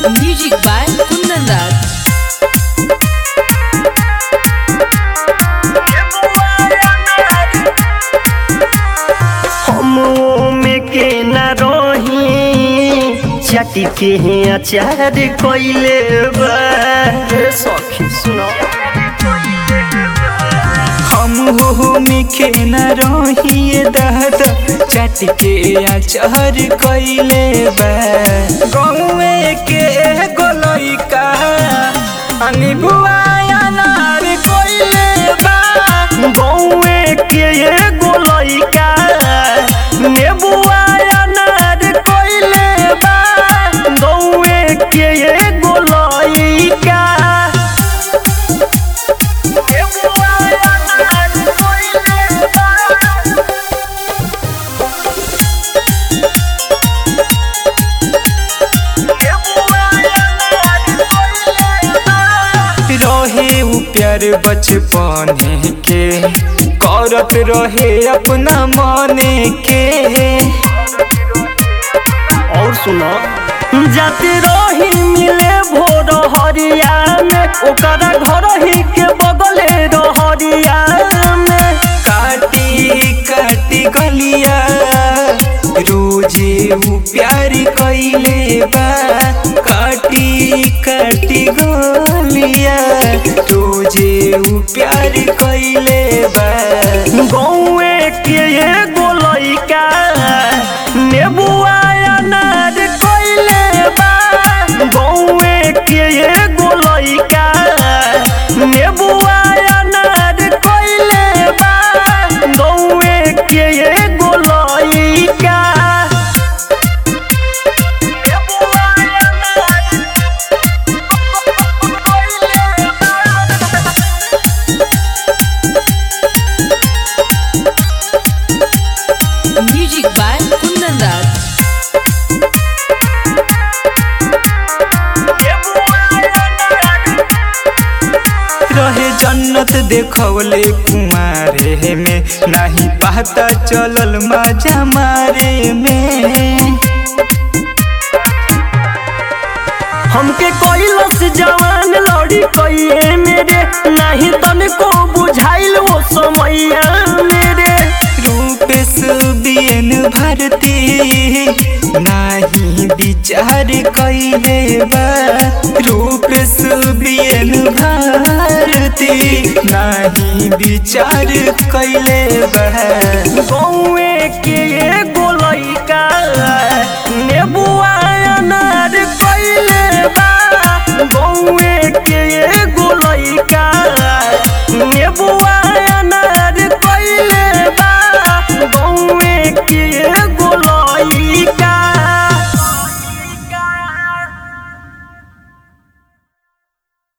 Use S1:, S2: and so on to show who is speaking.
S1: Music by Kundan Raj.
S2: हम में के न रही चटी के अचार कोइले बा रे सखी सुनो
S3: हम हो मिखे न रहिए दहत चट के अचहर कइले बा गौवे के गोलइका अनि बुआ अनार कइले बा
S2: गौए के एगो लइका नेबुआ अनार कोइले बा गौए के एगो लइका नेबुआ अनार कोइले बा
S3: रहे उ प्यार बचपन के करत रहे अपना मने के
S2: और सुनो जाते रही मिले भोर हरिया में ओकरा घर ही के बगले रहरिया में
S3: काटी काटी गलिया रोजे उ प्यार कइले बा काटी काटी गलिया रोजे उ प्यार कइले बा
S2: गौए के एगो लइका नेबुआ अनार कइले बा गौए के एगो लइका नेबुआ अनार कइले बा गौए के एगो लइका नेबुआ अनार कइले बा
S1: Music by Kundan Raj.
S3: रहे जन्नत देखवले कुमारे में नाही पता चलल मजा मारे में
S2: हमके कोइलस जवान लड़ी कइए मेरे नहीं तनको बुझाइल वो समैया मेरे
S3: रूपेश बियन भारती नाही विचार कइले बा रूपेश बियन भारती नाही विचार कइले बा
S2: गौ